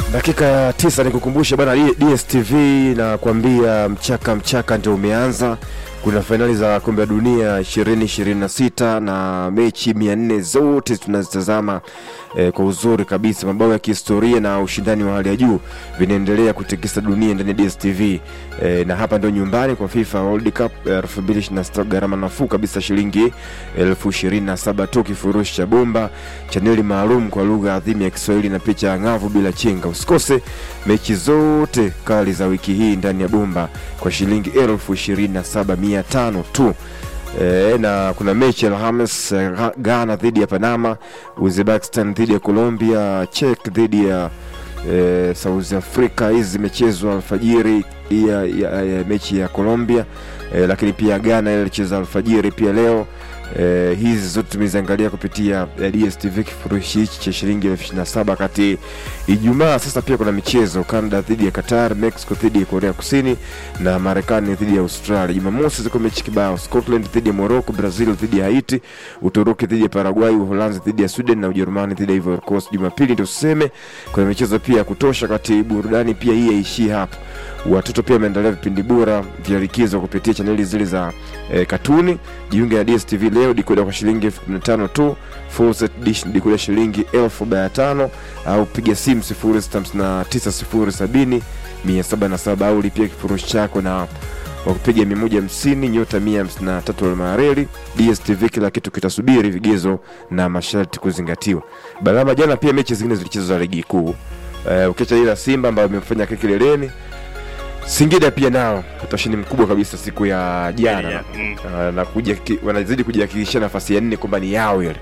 Dakika tisa ni kukumbusha bana, DSTV na kuambia mchaka mchaka ndio umeanza. Kuna fainali za kombe la dunia 2026 na mechi 400 zote tunazitazama eh, kwa uzuri kabisa. Mabao ya kihistoria na ushindani wa hali ya juu vinaendelea kutikisa dunia ndani ya DSTV eh, na hapa ndio nyumbani kwa FIFA World Cup eh, 2026 gharama nafuu kabisa, shilingi elfu ishirini na saba tu, kifurushi cha bomba, chaneli maalum kwa lugha adhimu ya Kiswahili na picha ya ng'avu bila chenga. Usikose mechi zote kali za wiki hii ndani ya bomba kwa shilingi elfu ishirini na saba mia tano tu. E, na kuna mechi ya Alhamis eh, Gha- Ghana dhidi ya Panama, Uzbekistan dhidi ya Colombia, Czech dhidi ya e, South Africa. Hizi zimechezwa alfajiri ya, ya, ya mechi ya Colombia e, lakini pia Ghana ile ilicheza alfajiri pia leo. E, hizi zote tumeziangalia kupitia eh, DStv kifurushi hichi cha shilingi elfu ishirini na saba kati Ijumaa. Sasa pia kuna michezo Canada dhidi ya Qatar, Mexico dhidi ya Korea Kusini na Marekani dhidi ya Australia. Jumamosi ziko mechi kibao, Scotland dhidi ya Morocco, Brazil dhidi ya Haiti, Uturuki dhidi ya Paraguay, Uholanzi dhidi ya Sweden na Ujerumani dhidi ya Ivory Coast. Jumapili ndio tuseme kuna michezo pia ya kutosha, kati burudani pia hii haishii hapo. Watoto pia wameendelea vipindi bora vya likizo kupitia chaneli zile za eh, katuni. Jiunge na DStv leo, dikoda kwa shilingi elfu kumi na tano tu, full set dish dikoda shilingi elfu arobaini na tano au piga simu sifuri sita hamsini na tisa sifuri sabini mia saba na saba au lipia kifurushi chako na kwa kupiga mia moja hamsini nyota mia hamsini na tatu almareli. DStv kila kitu kitasubiri, vigezo na masharti kuzingatiwa. Balama jana pia mechi zingine zilichezwa za ligi kuu uh, ukiacha ile ya Simba ambayo imefanya kile kileleni Singida pia nao utashindi mkubwa kabisa siku ya jana Yeah, mm. uh, na kuja ki- wanazidi kujihakikishia nafasi ya nne kwamba ni yao ile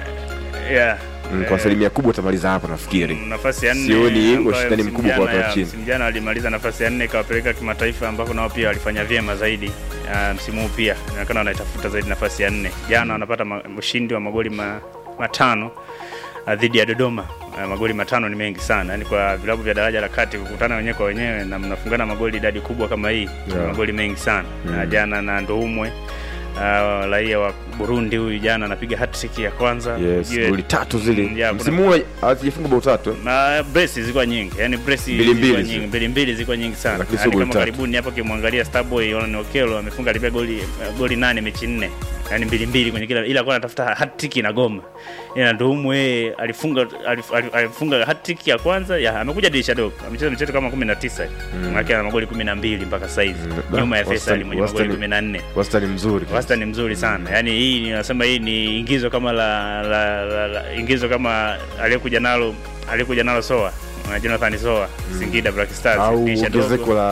Yeah. mm, kwa Eh, asilimia kubwa utamaliza hapo nafikiri. mm, nafasi ya nne Sioni ambayo ushindani msimu mkubwa kwa jana watu wa ya- chini. msimu jana walimaliza nafasi ya nne ikawapeleka kimataifa ambako nao pia walifanya vyema zaidi. Ah, msimu huu pia inaonekana wanaitafuta zaidi nafasi ya nne. Jana wanapata ma- ushindi wa magoli ma, matano ah, dhidi ya Dodoma. Ah, magoli matano ni mengi sana, yaani kwa vilabu vya daraja la kati kukutana wenyewe kwa wenyewe na mnafungana magoli idadi kubwa kama hii ni Yeah. magoli mengi sana Mm. na jana na Ndoumwe ah, raia wa Burundi huyu jana anapiga hat-trick ya kwanza Yes, Ujue- goli tatu zile Mm, yeah, kuna- msimu huu hazijafunga bao tatu eh? na brace zilikuwa nyingi yani brace Mbili zilikuwa mbili nyingi zi- mbili mbili zilikuwa nyingi sana Lakini sio yani goli kama tatu. karibuni hapo kimwangalia Starboy Olan Okelo amefunga alipia goli goli nane mechi nne yani mbili mbili kwenye kila ila alikuwa anatafuta hat-trick na goma ina Ndumu yeye alifunga alif- alif- alifunga hat-trick ya kwanza ya amekuja dirisha dogo amecheza michezo kama 19 mm. maana ana magoli 12 mpaka saizi Mm. nyuma ya Wastani- Faisal mwenye magoli wastani- 14 wastani mzuri wastani mzuri sana yaani hii ninasema hii ni ingizo kama la, la, la, la ingizo kama aliyekuja nalo aliyekuja nalo soa uh, jonathan soa singida black stars au dirisha dogo. ongezeko la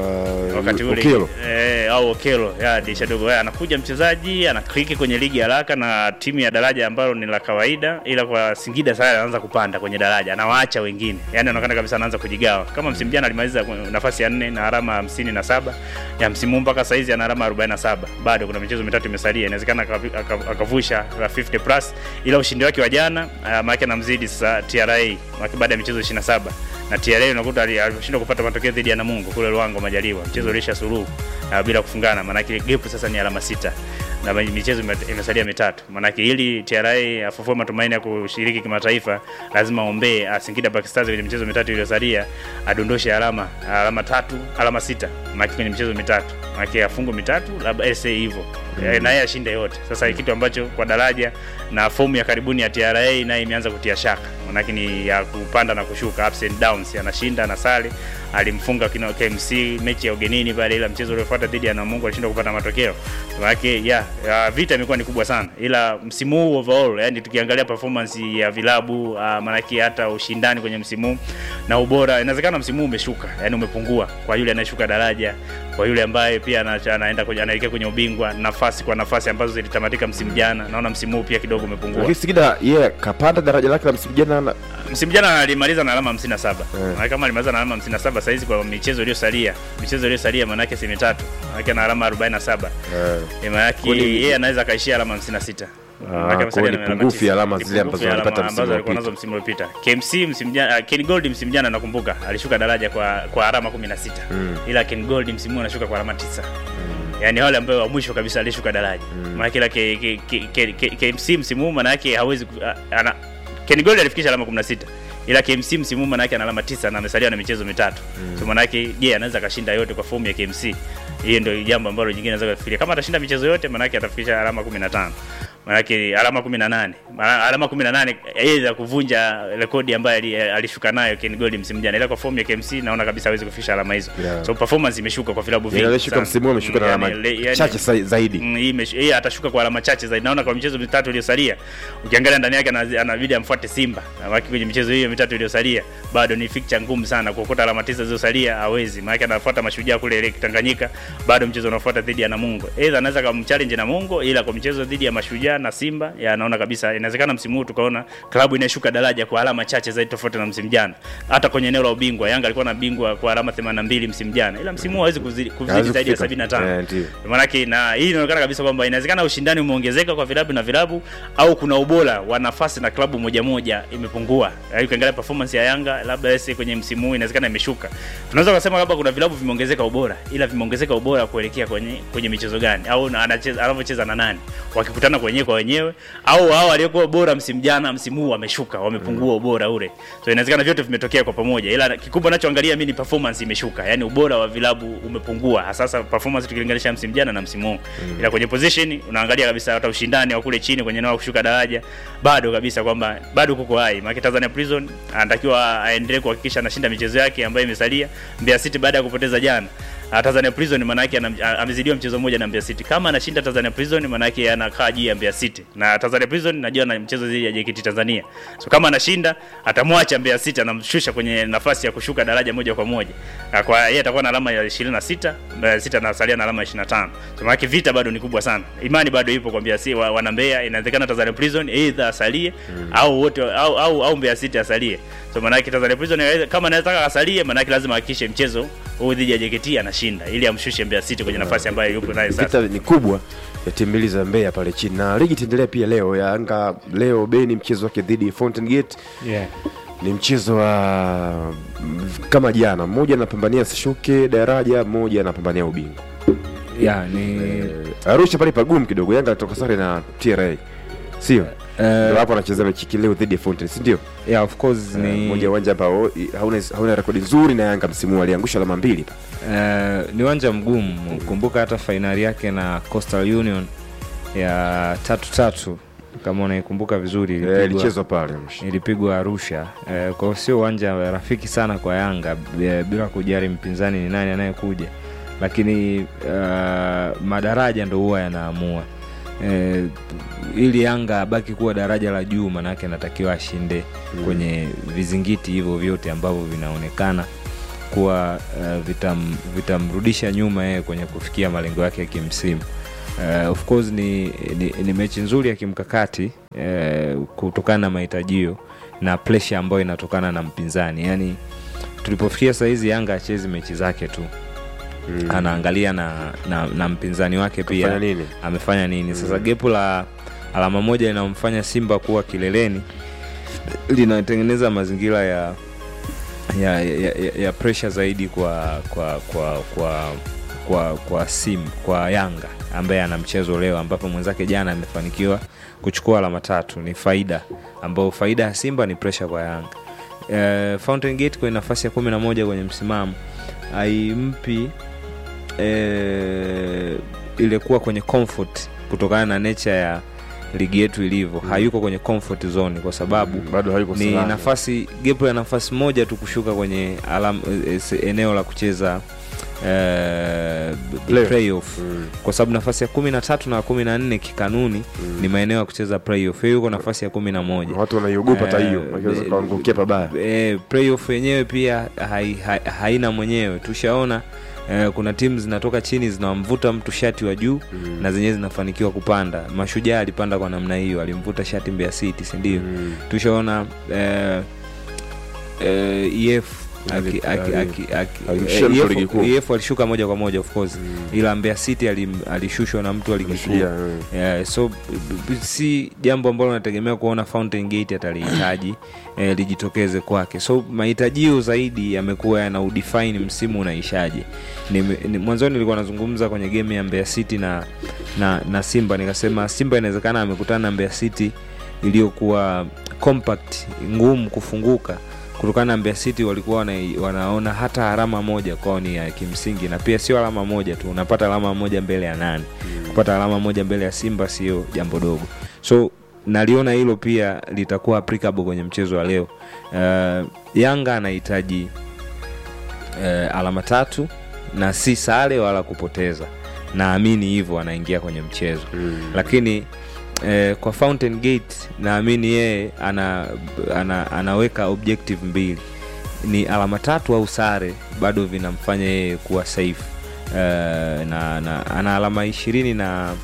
wakati ule Okello. eh, au okelo ya dirisha dogo eh, anakuja mchezaji anakliki kwenye ligi haraka na timu ya daraja ambalo ni la kawaida ila kwa singida sasa anaanza kupanda kwenye daraja anawaacha wengine yani anaonekana kabisa anaanza kujigawa kama msimu jana alimaliza kwenye nafasi ya nne na alama hamsini na saba ya msimu huu mpaka saizi ana alama 47 bado kuna michezo mitatu imesalia inawezekana akavi- aka- akavusha la 50 plus ila ushindi wake wa jana uh, maanake anamzidi sasa tra maanake baada ya michezo 27 na TRA unakuta ali- alishindwa kupata matokeo dhidi ya Namungo kule Luango Majaliwa, mchezo ulisha suluhu uh, bila kufungana, maanake gap sasa ni alama sita na mi- michezo ime- imesalia mitatu. Maanake ili TRA afufue matumaini ya kushiriki kimataifa, lazima aombee uh, Singida Black Stars kwenye michezo mitatu iliyosalia adondoshe alama alama tatu alama sita maanake kwenye michezo mitatu, maanake afungo mitatu labda ese hivyo mm. na yeye ashinde yote. Sasa kitu ambacho kwa daraja na fomu ya karibuni ya TRA naye imeanza kutia shaka, manake ni ya kupanda na kushuka, ups and downs, anashinda na sare. Alimfunga kina KMC mechi ya ugenini pale, ila mchezo uliofuata dhidi ya Namungo alishindwa kupata matokeo. Manake ya, ya vita imekuwa ni kubwa sana, ila msimu huu overall, yani tukiangalia performance ya vilabu uh, manake hata ushindani kwenye msimu huu na ubora, inawezekana msimu huu umeshuka, yani umepungua kwa yule anayeshuka daraja, kwa yule ambaye pia ana- anaenda kwenye anaelekea kwenye ubingwa, nafasi kwa nafasi ambazo zilitamatika msimu jana, naona msimu huu pia kidogo umepungua. lakini Singida yeye kapanda daraja lake la msimu jana na Msimu jana alimaliza na alama 57. Eh. Maana kama alimaliza na alama 57 sasa hizi kwa michezo iliyosalia, michezo iliyosalia maana yake si mitatu. Maana yake ana alama 47. eh, Eh, Maana yake Kwani- yeye anaweza akaishia alama 56. Maana yake kwa amesalia ni na alama pungufu ya tisa. alama Ni zile pungufu ambazo ya walipata alama msimu ambazo alikuwa uliopita. nazo msimu uliopita. KMC msimu jana, uh, Ken Gold msimu jana nakumbuka alishuka daraja kwa kwa alama 16. Mm. Ila Ken Gold msimu huu anashuka kwa alama 9. Yaani wale ambao wa mwisho kabisa alishuka daraja. Maana kila K- K- K- K- K- KMC msimu huu maana yake hawezi ku- a- ana Ken Gold alifikisha alama 16 ila KMC msimu huu manake ana alama tisa na amesalia na michezo mitatu mm. so manake je anaweza akashinda yote kwa fomu ya KMC hiyo ndio jambo ambalo jingine naweza kufikiria kama atashinda michezo yote manake atafikisha alama 15 manake alama 18 Ma- alama 18 aidha kuvunja rekodi ambayo ali- alishuka nayo Ken Gold msimu jana ila kwa fomu ya KMC naona kabisa hawezi kufikisha alama hizo Yeah. so performance imeshuka kwa vilabu vingi Alishuka sana. msimu huu ameshuka na Mm, alama yani, le- yani- chache sa- zaidi. Mm, hii imesh- hii atashuka kwa alama chache zaidi. Naona kwa michezo mitatu iliyosalia, ukiangalia ndani yake ana- anabidi amfuate Simba, Maana kwenye michezo hiyo mitatu iliyosalia bado ni fixture ngumu sana kuokota alama tisa zilizosalia, hawezi maana anafuata mashujaa kule ile Tanganyika, bado mchezo unaofuata dhidi ya Namungo. Aidha anaweza kumchallenge Namungo, ila kwa mchezo dhidi ya mashujaa na Simba, ya naona kabisa inawezekana msimu huu tukaona klabu inashuka daraja kwa alama chache zaidi tofauti na msimu jana. Hata kwenye eneo la ubingwa Yanga alikuwa na bingwa kwa alama 82 msimu jana, ila msimu huu hawezi kuzidi, kuzidi Hawezi zaidi ya kufika. 75 Eh, ndio. Maanake na hii inaonekana kabisa kwamba inawezekana ushindani umeongezeka kwa vilabu na vilabu au kuna ubora wa nafasi na klabu moja moja imepungua. Yaani ukiangalia performance ya Yanga labda yese kwenye msimu huu inawezekana imeshuka. Tunaweza kusema labda kuna vilabu vimeongezeka ubora, ila vimeongezeka ubora kuelekea kwenye kwenye michezo gani au na- anacheza anavyocheza na nani, wakikutana kwa wenyewe kwa wenyewe au hao waliokuwa bora msimu jana, msimu huu wameshuka, wamepungua ubora ule. So inawezekana vyote vimetokea kwa pamoja, ila kikubwa nachoangalia mimi ni performance imeshuka, yani ubora wa vilabu umepungua, hasa sasa performance tukilinganisha msimu jana na msimu huu mm. ila kwenye position unaangalia kabisa hata ushindani wa kule chini kwenye eneo la kushuka daraja bado kabisa kwamba bado kuko hai. Maana Tanzania Prison anatakiwa aendelee kuhakikisha anashinda michezo yake ambayo imesalia. Mbeya City baada ya kupoteza jana Ah, Tanzania Prison maana yake anam- a- amezidiwa mchezo mmoja na Mbeya City. Kama anashinda Tanzania Prison maana yake anakaa juu ya Mbeya City. Na Tanzania Prison najua na mchezo dhidi ya JKT Tanzania. So kama anashinda atamwacha Mbeya City anamshusha kwenye nafasi ya kushuka daraja moja kwa moja. Na kwa yeye atakuwa na alama ya 26, Mbeya City anasalia na alama ya 25. So maana yake vita bado ni kubwa sana. Imani bado ipo kwa Mbeya City wa, wana Mbeya inawezekana Tanzania Prison either asalie au wote au au, au Mbeya City asalie. So maana yake Tanzania Prison inaweza- kama anataka asalie maana yake lazima ahakikishe mchezo huu dhidi ya JKT anashinda ili amshushe Mbeya City kwenye nafasi ambayo yupo nayo sasa. vita ni kubwa ya timu mbili za Mbeya pale chini, na ligi itaendelea pia leo. Yanga leo Beni mchezo wake dhidi ya Fountain Gate yeah. ni mchezo wa mm, kama jana, mmoja anapambania asishuke daraja, mmoja anapambania ubingwa. yeah, ni Eh, Arusha pale pagumu kidogo, Yanga anatoka sare na TRA, sio eh, ndio hapo anacheza mechi kileo dhidi ya Fountain, si ndio? yeah, of course Eh, ni Moja ya uwanja ambao i- hauna hauna rekodi nzuri, na Yanga msimu huu aliangusha alama mbili. Eh, ni uwanja mgumu. Kumbuka hata fainali yake na Coastal Union ya tatu tatu, kama unaikumbuka vizuri, Eh, ilipigwa, Ilichezwa pale ilipigwa Arusha. Eh, kwa hiyo sio uwanja rafiki sana kwa Yanga eh, bila kujali mpinzani ni nani anayekuja, lakini uh, madaraja ndo huwa yanaamua eh, ili Yanga abaki kuwa daraja la juu, maanake anatakiwa ashinde kwenye vizingiti hivyo vyote ambavyo vinaonekana kuwa uh, vitam, vitamrudisha nyuma yeye kwenye kufikia malengo yake ya kimsimu. Uh, of course ni, ni, ni mechi nzuri ya kimkakati uh, kutokana na mahitajio na pressure ambayo inatokana na mpinzani. Yaani tulipofikia sahizi Yanga achezi mechi zake tu Mm. anaangalia na, na, na mpinzani wake pia Fanya nini? amefanya nini sasa gepu la alama moja linamfanya simba kuwa kileleni linatengeneza mazingira ya ya, ya, ya, ya pressure zaidi kwa kwa kwa kwa kwa kwa sim kwa yanga ambaye ana mchezo leo ambapo mwenzake jana amefanikiwa kuchukua alama tatu ni faida ambayo faida ya simba ni pressure kwa yanga uh, fountain gate kwenye nafasi ya kumi na moja kwenye msimamo haimpi eh, ile kuwa kwenye comfort kutokana na nature ya ligi yetu ilivyo mm. hayuko kwenye comfort zone kwa sababu Mm, bado hayuko ni salama. nafasi gepo ya nafasi moja tu kushuka kwenye alam, eh, se- eneo la kucheza eh, Playoff. playoff Mm. kwa sababu nafasi ya kumi na tatu na kumi na nne kikanuni Mm. ni maeneo ya kucheza playoff yeye yuko nafasi ya kumi na moja watu wanaiogopa hata hiyo Eh, wakiweza eh, kuangukia pabaya eh, playoff yenyewe pia hai, hai, haina mwenyewe tushaona eh, kuna timu zinatoka chini zinamvuta mtu shati wa juu Mm. na zenyewe zinafanikiwa kupanda mashujaa alipanda kwa namna hiyo alimvuta shati mbea city sindio Mm. tushaona eh, eh, EF Ali- aki- aki- ali- aki- aki- alishusha eh, mtu EF ligi kuu. EF alishuka moja kwa moja of course Mm. ila Mbeya City alim- alishushwa na mtu wa ligi kuu Mashujaa, mm. Yeah, so b- b- si jambo ambalo nategemea kuona Fountain Gate atalihitaji eh, lijitokeze kwake. So mahitajio zaidi yamekuwa yana udefine msimu unaishaje. Nime- ni- Mwanzoni nilikuwa nazungumza kwenye game ya Mbeya City na, na, na Simba nikasema Simba inawezekana amekutana na Mbeya City iliyokuwa compact ngumu kufunguka kutokana na Mbeya City walikuwa wana, wanaona hata alama moja kwao ni ya kimsingi, na pia sio alama moja tu, unapata alama moja mbele ya nani kupata alama moja mbele ya Simba sio jambo dogo, so naliona hilo pia litakuwa applicable kwenye mchezo wa leo. Uh, Yanga anahitaji uh, alama tatu na si sare wala kupoteza, naamini hivyo anaingia kwenye mchezo lakini eh, kwa Fountain Gate naamini yeye ana, ana, anaweka objective mbili ni alama tatu au sare bado vinamfanya yeye kuwa safe eh, na, na ana alama ishirini na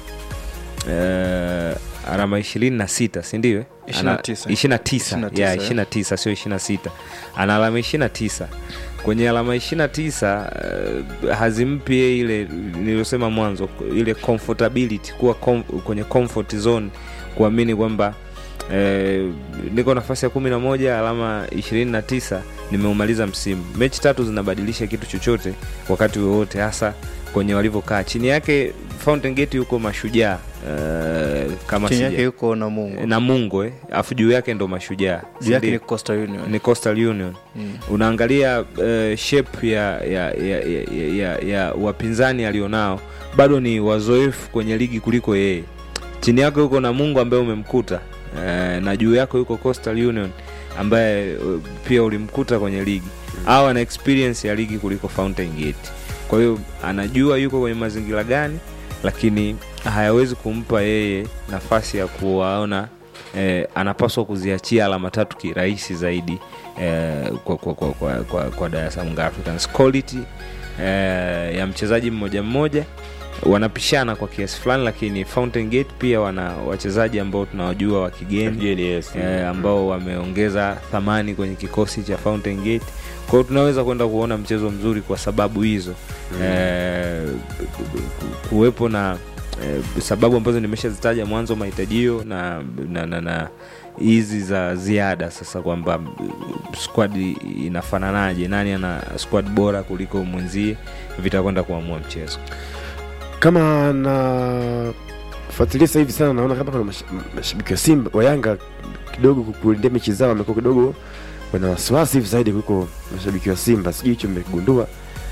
eh, alama ishirini na sita sindio Ishirini na tisa. ishiri na tisa Ishirini na tisa, ya eh. ishiri na tisa sio ishiri na sita ana alama ishiri na tisa kwenye alama ishiri na tisa uh, hazimpi yeye ile niliyosema mwanzo ile comfortability kuwa com, kwenye comfort zone kuamini kwamba eh, niko nafasi ya kumi na moja alama ishirini na tisa nimeumaliza msimu mechi tatu zinabadilisha kitu chochote wakati wowote hasa kwenye walivyokaa chini yake Fountain Gate yuko mashujaa uh, kama chini sija- yake yuko na mungu na mungo eh, afu juu yake ndo mashujaa juu yake Sindio? ni Coastal Union ni Coastal Union Mm. unaangalia uh, shape ya ya, ya, ya, ya, ya wapinzani alionao bado ni wazoefu kwenye ligi kuliko yeye chini yako yuko na mungu ambaye umemkuta uh, na juu yako yuko Coastal Union ambaye uh, pia ulimkuta kwenye ligi au ana experience ya ligi kuliko Fountain Gate kwa hiyo anajua yuko kwenye mazingira gani lakini hayawezi kumpa yeye nafasi ya kuwaona eh, anapaswa kuziachia alama tatu kirahisi zaidi eh, kwa, kwa, kwa, kwa, kwa, kwa Dar es Salaam Young Africans quality eh, ya mchezaji mmoja mmoja wanapishana kwa kiasi fulani lakini Fountain Gate pia wana wachezaji ambao tunawajua wa kigeni Kigeni, yes. eh, ambao wameongeza thamani kwenye kikosi cha Fountain Gate. Kwa hiyo tunaweza kwenda kuona mchezo mzuri kwa sababu hizo eh, ku- kuwepo na eh, sababu ambazo nimeshazitaja mwanzo, mahitajio na na, na, na hizi za ziada sasa, kwamba mm, squad inafananaje, nani ana squad bora kuliko mwenzie, vitakwenda kuamua mchezo. kama na fuatilia sasa hivi sana naona kama kuna mash- mashabiki wa Simba wa Yanga kidogo kukulindia mechi zao wamekuwa kidogo wana wasiwasi hivi zaidi kuliko mashabiki wa Simba, sijui hicho mmegundua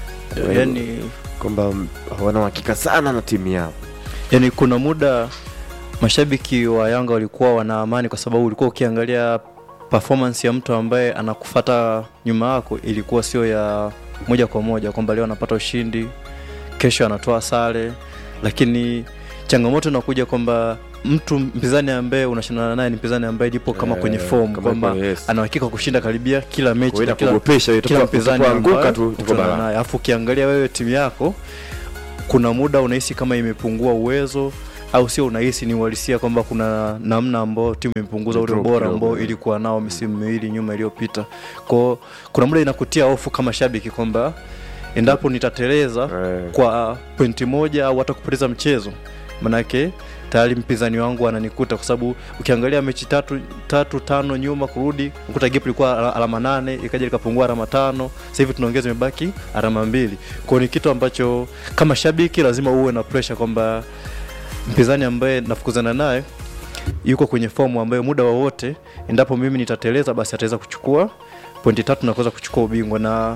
yani kwamba wana uhakika sana na timu yao. yani kuna muda mashabiki wa Yanga walikuwa wana amani kwa sababu ulikuwa ukiangalia performance ya mtu ambaye anakufata nyuma yako ilikuwa sio ya moja kwa moja kwamba leo anapata ushindi kesho anatoa sare lakini changamoto inakuja kwamba mtu mpinzani ambaye unashindana naye ni mpinzani ambaye lipo kama Eh, kwenye form kama kwamba yuko, yes. ana uhakika kushinda karibia kila mechi Kwa hiyo na kila, inakugopesha hiyo, kila tupo- mpinzani tupoanguka ambaye tu tuko utakutana balaa. naye. alafu ukiangalia wewe timu yako kuna muda unahisi kama imepungua uwezo au sio unahisi ni uhalisia kwamba kuna namna ambao timu imepunguza ule Drop ubora kidogo, ambao yeah. ilikuwa nao misimu miwili nyuma iliyopita kwao kuna muda inakutia hofu kama shabiki kwamba endapo nitateleza Eh, kwa pointi moja au hata kupoteza mchezo manake tayari mpinzani wangu ananikuta kwa sababu ukiangalia mechi tatu tatu tano nyuma kurudi ukuta gap ilikuwa ala- alama nane ikaja likapungua alama tano sasa hivi tunaongeza imebaki alama mbili kwao ni kitu ambacho kama shabiki lazima uwe na pressure kwamba mpinzani ambaye nafukuzana naye yuko kwenye fomu ambayo muda wowote endapo mimi nitateleza basi ataweza kuchukua pointi tatu na kuweza kuchukua ubingwa na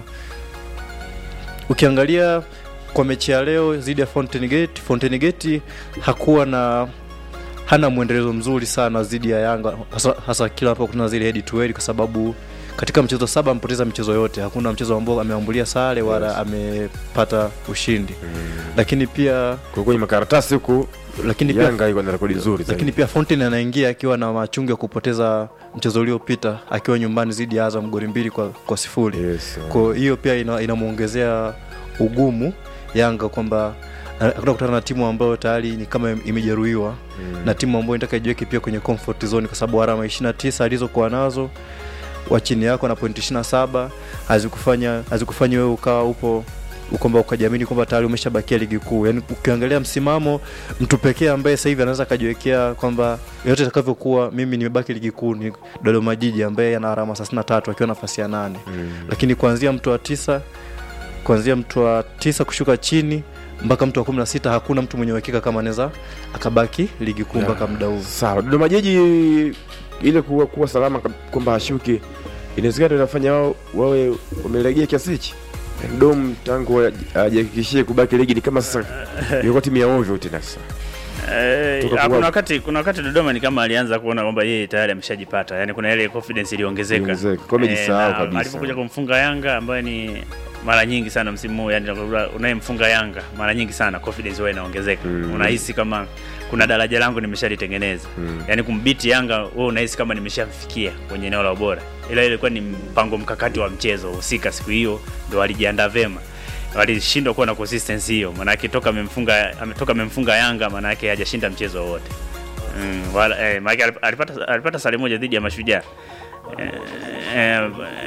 ukiangalia kwa mechi ya leo dhidi ya Fountain Gate, Fountain Gate hakuwa na hana mwendelezo mzuri sana dhidi ya Yanga hasa, hasa kila anapokutana zile head to head, kwa sababu katika mchezo saba amepoteza michezo yote, hakuna mchezo ambao ameambulia sare wala Yes. amepata ushindi. Lakini pia kwa kwenye makaratasi huku lakini pia Yanga iko na rekodi nzuri lakini zaidi. pia Fountain anaingia akiwa na machungu ya kupoteza mchezo uliopita akiwa nyumbani dhidi ya Azam goli mbili kwa, kwa sifuri Yes, eh. kwa hiyo pia ina- inamwongezea ugumu Yanga kwamba akuta kutana na timu ambayo tayari ni kama imejeruhiwa Mm. na timu ambayo inataka ijiweke pia kwenye comfort zone kwa sababu alama 29 alizokuwa nazo wa chini yako na pointi 27 hazikufanya hazikufanya wewe ukawa upo kwamba ukajiamini kwamba tayari umeshabakia ligi kuu. Yaani ukiangalia msimamo, mtu pekee ambaye sasa hivi anaweza akajiwekea kwamba yote itakavyokuwa, mimi nimebaki ligi kuu ni Dodoma Jiji ambaye ana alama 33 akiwa nafasi ya nane Mm. lakini kuanzia mtu wa tisa kuanzia mtu wa tisa kushuka chini mpaka mtu wa kumi na sita hakuna mtu mwenye uhakika kama anaweza akabaki ligi kuu mpaka muda huu Sawa, Dodoma Jiji ile kuwa, kuwa salama kab- kwamba ashuki inawezekana ndio inafanya wao wawe wamelegea kiasi hichi dom tangu ajihakikishie kubaki ligi ni kama sasa ilikuwa timu ya ovyo tena sasa Eh, Toka ah, kwa- kuna wakati kuna wakati Dodoma ni kama alianza kuona kwamba yeye tayari ameshajipata, yani kuna ile confidence iliongezeka, Iliongezeka, kwa amejisahau na kabisa. alipokuja kumfunga Yanga ambaye ni mara nyingi sana msimu huu, yani unayemfunga Yanga mara nyingi sana confidence huwa inaongezeka Mm. unahisi kama kuna daraja langu nimeshalitengeneza Mm. yani kumbiti Yanga wewe unahisi kama nimeshafikia kwenye eneo la ubora, ila ilikuwa ni mpango mkakati wa mchezo husika. Siku hiyo ndo walijiandaa vema walishindwa kuwa na consistency hiyo, maanake toka amemfunga ametoka amemfunga Yanga, maanake hajashinda mchezo wowote. Mm, wala eh, maanake alip- alipata alipata sare moja dhidi ya Mashujaa. Eh, eh,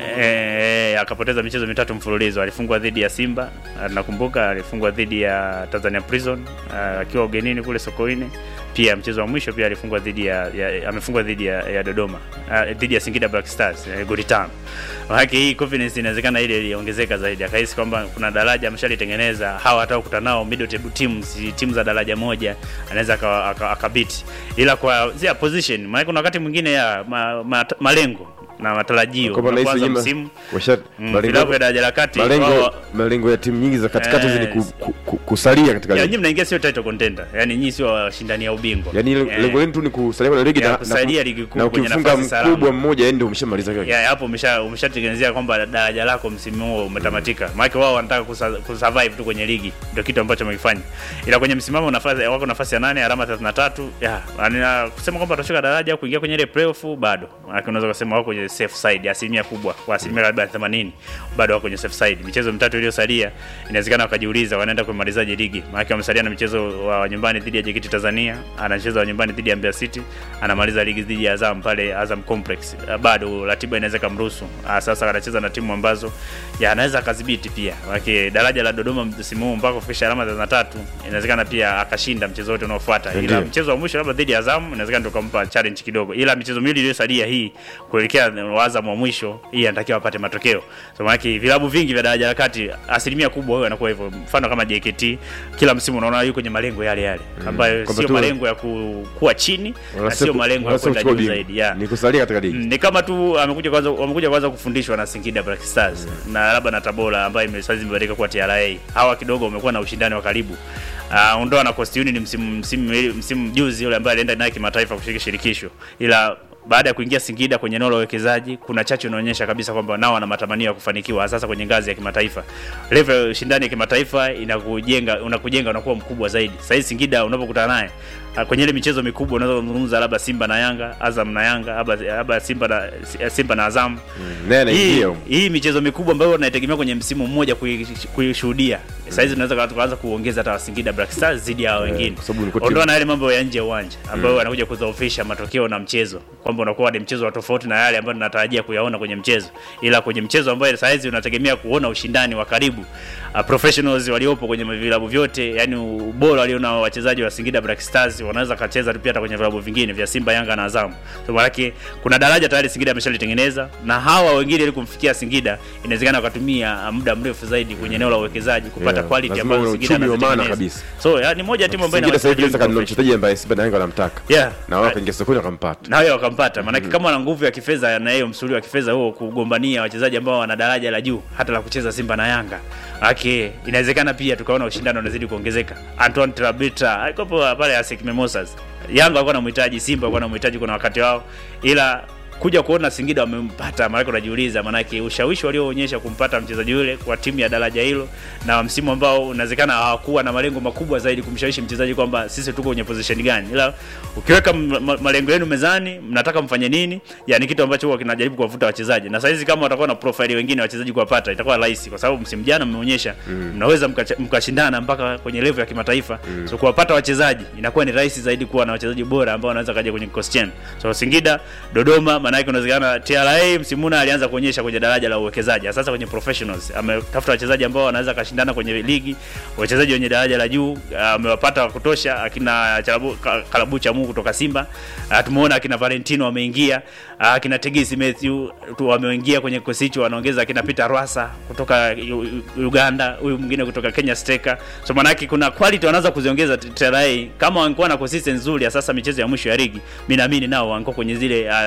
eh, akapoteza michezo mitatu mfululizo. Alifungwa dhidi ya Simba, ah, nakumbuka alifungwa dhidi ya Tanzania Prison ah, akiwa ugenini kule Sokoine. Pia mchezo wa mwisho pia alifungwa dhidi ya, ya amefungwa dhidi ya, ya Dodoma ah, dhidi ya Singida Black Stars eh, goli tano. Maanake hii confidence inawezekana ile iliongezeka zaidi, akahisi kwamba kuna daraja ameshalitengeneza, hawa hata kukutana nao middle table teams, timu za daraja moja anaweza aka- aka- akabiti, ila kwa zia position, maana kuna wakati mwingine ya ma, ma, malengo na matarajio Kwamba nahisi unapoanza nyima- msimu washa- mm, malengo- vilabu vya daraja la kati malengo wao- malengo ya timu nyingi za katikati hizi ni ku, Yes. ku, ku, kusalia katika ya, ligi nyinyi mnaingia sio title contender, yani nyinyi sio washindani ya ubingwa yaani ile- Eh, lengo lenu tu ni kusalia kwenye ligi Ya, na- kusaidia na, ligi kuu na kwenye ukifunga nafasi salama. mkubwa mmoja yeye ndio umeshamaliza kile ya hapo umesha umeshatengenezea kwamba daraja lako msimu huo umetamatika. Maana wao wanataka kusa- kusurvive tu kwenye ligi, ndio kitu ambacho wamekifanya. Ila kwenye msimamo nafasi wako nafasi ya nane alama 33. Ya, yani kusema kwamba watashuka daraja au kuingia kwenye ile playoff bado. Maana unaweza kusema wako kwenye safe side asilimia kubwa, kwa asilimia labda 80 bado wako kwenye safe side. Michezo mitatu iliyosalia inawezekana wakajiuliza wanaenda kumalizaje ligi. Maana wamesalia na michezo wa nyumbani dhidi ya JKT Tanzania, anacheza wa nyumbani dhidi ya Mbeya City, anamaliza ligi dhidi ya Azam pale Azam Complex. Ah, Bado ratiba inaweza kumruhusu. Ah, Sasa anacheza na timu ambazo ya anaweza akadhibiti pia. Maana daraja la Dodoma msimu huu mpaka kufikisha alama 33 inawezekana pia akashinda mchezo wote unaofuata. Ila Ndiyo. mchezo wa mwisho labda dhidi ya Azam inawezekana ndio kumpa challenge kidogo. Ila michezo miwili iliyosalia hii kuelekea wa Azam wa mwisho hii anatakiwa apate matokeo. So maana vilabu vingi vya daraja la kati asilimia kubwa wao anakuwa hivyo. Mfano kama JKT kila msimu unaona yuko kwenye malengo yale yale ambayo Kwamba sio tu- malengo ya ku, kuwa chini na Wanasema- sio malengo ya wanasema kwenda kuchukua juu ubingwa. zaidi. Yeah. ni kusalia katika ligi Mm, ni kama tu amekuja kwanza wamekuja kwanza kufundishwa na Singida Black Stars na labda na Tabora ambayo ime- saizi imebadilika kuwa TRA. Hawa kidogo wamekuwa na ushindani wa karibu. Uh, ondoa na Coast Union msimu msimu msimu juzi yule ambaye alienda naye kimataifa kushiriki shirikisho. Ila baada ya kuingia Singida kwenye eneo la uwekezaji, kuna chachu inaonyesha kabisa kwamba nao wana matamanio ya kufanikiwa sasa kwenye ngazi ya kimataifa. Level ya ushindani ya kimataifa inakujenga unakujenga unakuwa mkubwa zaidi. Sasa hivi Singida unapokutana naye ah, kwenye ile michezo mikubwa unaweza kuzungumza labda Simba na Yanga, Azam na Yanga, labda labda Simba na Simba na Azam. naye Hii, anaingia huko. hii michezo mikubwa ambayo unaitegemea kwenye msimu mmoja kui- kuishuhudia. Sasa hizi tunaweza kuanza kuongeza hata Singida Black Stars zidi ya hao wengine. kwa sababu ni kwa timu- Ondoa na yale mambo ya nje ya uwanja ambayo wanakuja kudhoofisha matokeo na mchezo, kwamba unakuwa ni mchezo wa tofauti na yale ambayo tunatarajia kuyaona kwenye mchezo, ila kwenye mchezo ambayo saa hizi unategemea kuona ushindani wa karibu uh, professionals waliopo kwenye vilabu vyote, yani ubora waliona wachezaji wa Singida Black Stars wanaweza kacheza tu pia hata kwenye vilabu vingine vya Simba, Yanga na Azam. So maana kuna daraja tayari Singida ameshalitengeneza, na hawa wengine ili kumfikia Singida inawezekana wakatumia uh, muda mrefu zaidi kwenye eneo la uwekezaji kupata Yeah, quality lazima ambayo uwe Singida uchumi wa maana anazitengeneza. kabisa. So ya, ni moja ya timu ambayo Singida sasa hivi ina inaweza kanunua wachezaji mchezaji ambaye Simba na Yanga wanamtaka Yeah. na wao wakaingia sokoni wakampata na wao wakampata, maanake kama wana nguvu ya kifedha na hiyo msuli wa kifedha huo kugombania wachezaji ambao wana daraja la juu hata la kucheza Simba na Yanga ake, inawezekana pia tukaona ushindano unazidi kuongezeka. Antoine Trabita alikopo pale ASEC Mimosas, Yanga walikuwa wanamhitaji, Simba walikuwa wanamhitaji kuna wakati wao, ila kuja kuona Singida wamempata, maanake unajiuliza, maanake ushawishi walioonyesha kumpata mchezaji yule kwa timu ya daraja hilo, na msimu ambao unawezekana hawakuwa na malengo makubwa zaidi kumshawishi mchezaji kwamba sisi tuko kwenye position gani, ila ukiweka m- ma- malengo yenu mezani, mnataka mfanye nini, yani kitu ambacho huwa kinajaribu kuwavuta wachezaji, na saizi kama watakuwa na profile wengine wachezaji kuwapata itakuwa rahisi, kwa sababu msimu jana mmeonyesha mnaweza mkacha- mkashindana mpaka kwenye level ya kimataifa so kuwapata wachezaji inakuwa ni rahisi zaidi kuwa na wachezaji bora ambao wanaweza kaja kwenye kikosi chenu. So Singida, Dodoma, maana yake unawezekana TRA msimu huu alianza kuonyesha kwenye daraja la uwekezaji, sasa kwenye professionals ametafuta wachezaji ambao wanaweza kashindana kwenye ligi, wachezaji wenye daraja la juu amewapata wa kutosha, akina Chalabu, Ka- Kalabu Chamu kutoka Simba, Ah, tumeona akina Valentino wameingia, Ah, akina Tegesi Matthew tu wameingia kwenye kikosi hicho, wanaongeza akina Peter Rwasa kutoka U- U- Uganda, huyu mwingine kutoka Kenya Steka. So maana yake kuna quality wanaanza kuziongeza t- TRA kama wangekuwa na consistency nzuri ya sasa michezo ya mwisho ya ligi, mimi naamini nao wangekuwa kwenye zile uh, kwenye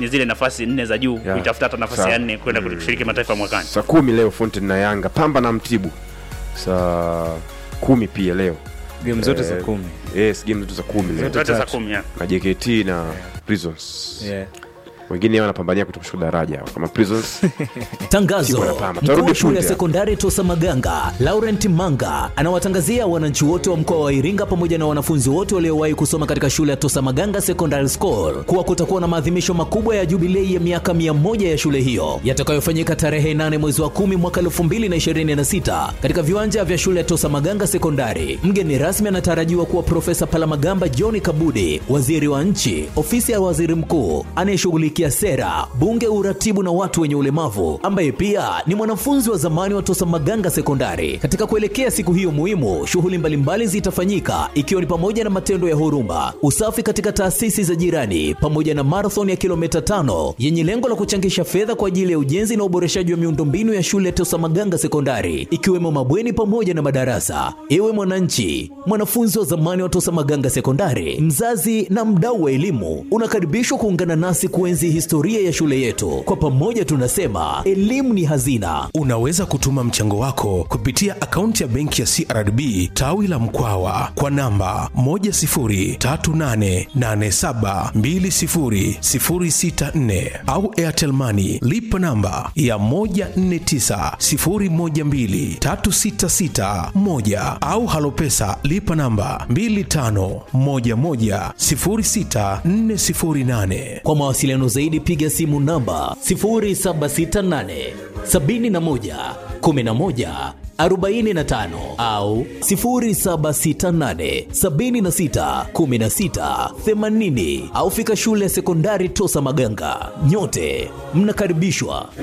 kwenye zile nafasi nne za juu Yeah. kuitafuta hata nafasi Sawa. ya nne kwenda kushiriki mataifa mwakani saa kumi leo Fountain na Yanga, Pamba na Mtibu saa kumi pia leo game zote za Eh, kumi yes, game zote za kumi leo zote za tatu. kumi ya. na JKT na Prisons yeah. wengine wanapambania kutokushuka daraja kama Prisons Tangazo: Timu ya Pamba. mkuu Tarudi wa shule ya punde. sekondari Tosa Maganga Laurent Manga anawatangazia wananchi wote wa mkoa wa Iringa pamoja na wanafunzi wote waliowahi kusoma katika shule ya Tosa Maganga Secondary School kuwa kutakuwa na maadhimisho makubwa ya jubilei ya miaka 100 ya shule hiyo yatakayofanyika tarehe 8 mwezi wa 10 mwaka 2026 katika viwanja vya shule ya Tosa Maganga Sekondari. Mgeni rasmi anatarajiwa kuwa Profesa Palamagamba John Kabudi, waziri wa nchi, ofisi ya waziri mkuu anayeshughulikia sera, bunge, uratibu na watu wenye ulemavu, ambaye pia ni mwanafunzi wa zamani wa Tosa Maganga Sekondari. Katika kuelekea siku hiyo muhimu, shughuli mbalimbali zitafanyika ikiwa ni pamoja na matendo ya huruma, usafi katika taasisi za jirani, pamoja na marathon ya kilomita tano yenye lengo la kuchangisha fedha kwa ajili ya ujenzi na uboreshaji wa miundombinu ya shule ya Tosa Maganga Sekondari, ikiwemo mabweni pamoja na madarasa. Ewe mwananchi, mwanafunzi wa zamani wa Tosa Maganga Sekondari, mzazi na mdau wa elimu, unakaribishwa kuungana nasi kuenzi historia ya shule yetu. Kwa pamoja tunasema elimu ni hazina. Unaweza kutuma mchango wako kupitia akaunti ya benki ya CRDB tawi la Mkwawa kwa namba 10388720064 au Airtel Money lipa namba ya 1490123661 au Halopesa lipa namba 25110648. Kwa mawasiliano zaidi piga simu namba 0768 71 11 45 au 0768 76 16 80 au fika shule ya sekondari Tosa Maganga. Nyote mnakaribishwa.